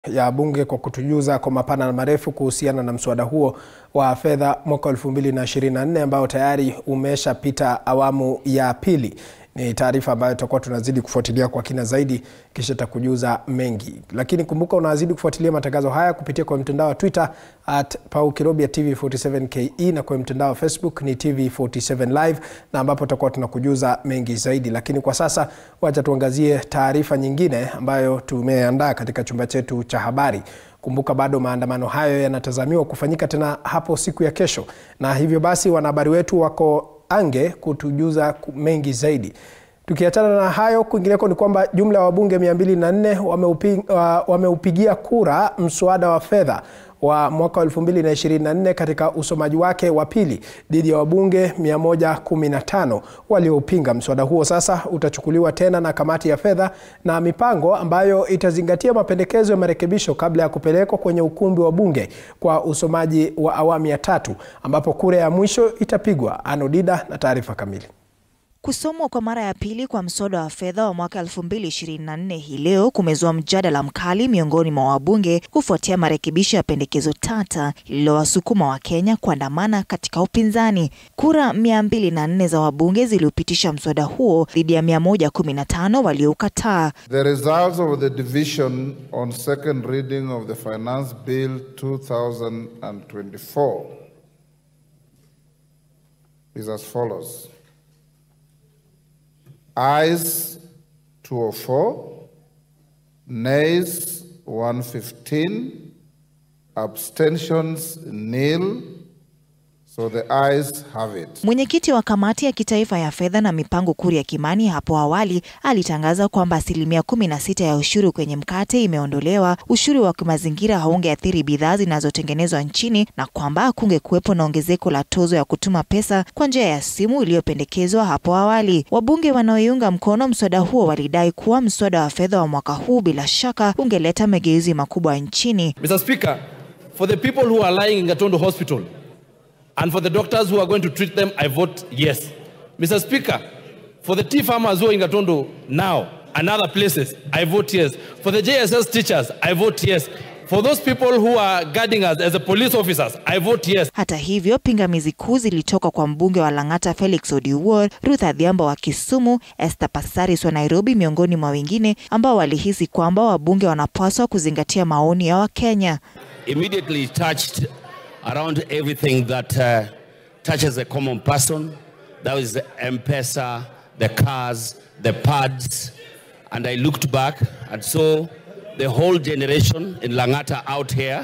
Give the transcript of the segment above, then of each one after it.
ya bunge kwa kutujuza kwa mapana na marefu kuhusiana na mswada huo wa fedha mwaka 2024 ambao tayari umeshapita awamu ya pili. Ni taarifa ambayo tutakuwa tunazidi kufuatilia kwa kina zaidi, kisha takujuza mengi, lakini kumbuka unazidi kufuatilia matangazo haya kupitia kwa mtandao wa Twitter at Pau Kirobia TV47KE na kwa mtandao wa Facebook ni TV47 Live, na ambapo tutakuwa tunakujuza mengi zaidi. Lakini kwa sasa wacha tuangazie taarifa nyingine ambayo tumeandaa katika chumba chetu cha habari. Kumbuka bado maandamano hayo yanatazamiwa kufanyika tena hapo siku ya kesho, na hivyo basi wanahabari wetu wako ange kutujuza mengi zaidi. Tukiachana na hayo, kwingineko ni kwamba jumla ya wabunge 204 wameupi, wameupigia kura mswada wa fedha wa mwaka wa 2024 katika usomaji wake wa pili dhidi ya wabunge 115 waliopinga. Mswada huo sasa utachukuliwa tena na kamati ya fedha na mipango ambayo itazingatia mapendekezo ya marekebisho kabla ya kupelekwa kwenye ukumbi wa bunge kwa usomaji wa awamu ya tatu ambapo kura ya mwisho itapigwa. Anodida na taarifa kamili. Kusomwa kwa mara ya pili kwa mswada wa fedha wa mwaka 2024 hii leo kumezua mjadala mkali miongoni mwa wabunge kufuatia marekebisho ya pendekezo tata lililowasukuma Wakenya kuandamana katika upinzani. Kura 204 za wabunge ziliupitisha mswada huo dhidi ya 115 walioukataa. The results of the division on second reading of the Finance Bill 2024 is as follows. Ayes 204, nays 115, abstentions nil. So the ayes have it. Mwenyekiti wa kamati ya kitaifa ya fedha na mipango Kuria Kimani hapo awali alitangaza kwamba asilimia kumi na sita ya ushuru kwenye mkate imeondolewa, ushuru wa kimazingira haungeathiri bidhaa zinazotengenezwa nchini na kwamba hakunge kuwepo na ongezeko la tozo ya kutuma pesa kwa njia ya simu iliyopendekezwa hapo awali. Wabunge wanaoiunga mkono mswada huo walidai kuwa mswada wa fedha wa mwaka huu bila shaka ungeleta mageuzi makubwa nchini. Mr. Speaker, for the people who are lying in Gatondo Hospital and for the doctors who are going to treat them, I vote yes. Mr. Speaker, for the tea farmers who are in Gatondo now and other places, I vote yes. For the JSS teachers, I vote yes. For those people who are guarding us as the police officers, I vote yes. Hata hivyo, pingamizi kuu zilitoka kwa mbunge wa Lang'ata Felix Odiwuor, Ruth Adhiambo wa Kisumu, Esther Passaris wa Nairobi, miongoni mwa wengine ambao walihisi kwamba wabunge wanapaswa kuzingatia maoni ya Wakenya. Immediately touched around everything that uh, touches a common person. That was the M-Pesa, the cars, the pads. And I looked back and saw the whole generation in Langata out here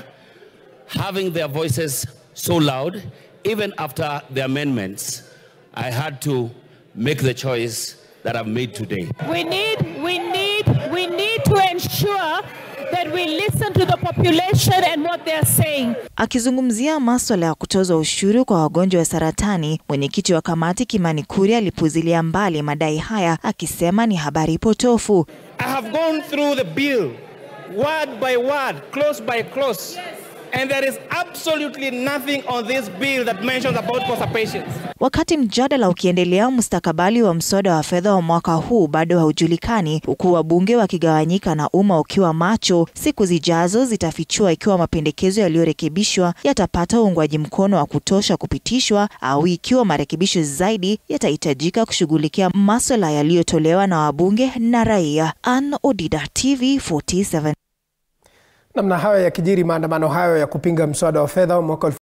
having their voices so loud. Even after the amendments, I had to make the choice that I've made today. We need, we need, we need to ensure that we listen to the population and what they're saying. Akizungumzia maswala ya kutozwa ushuru kwa wagonjwa wa saratani, mwenyekiti wa kamati Kimani Kuria alipuzilia mbali madai haya akisema ni habari potofu. I have gone through the bill word by word, close by close. And there is absolutely nothing on this bill that mentions about cost patients. Wakati mjadala ukiendelea, mustakabali wa mswada wa fedha wa mwaka huu bado haujulikani, huku wabunge wakigawanyika na umma ukiwa macho. Siku zijazo zitafichua ikiwa mapendekezo yaliyorekebishwa yatapata uungwaji mkono wa kutosha kupitishwa au ikiwa marekebisho zaidi yatahitajika kushughulikia maswala yaliyotolewa na wabunge na raia. Ann Odida, TV 47. Namna hayo yakijiri, maandamano hayo ya kupinga mswada wa fedha wa mwaka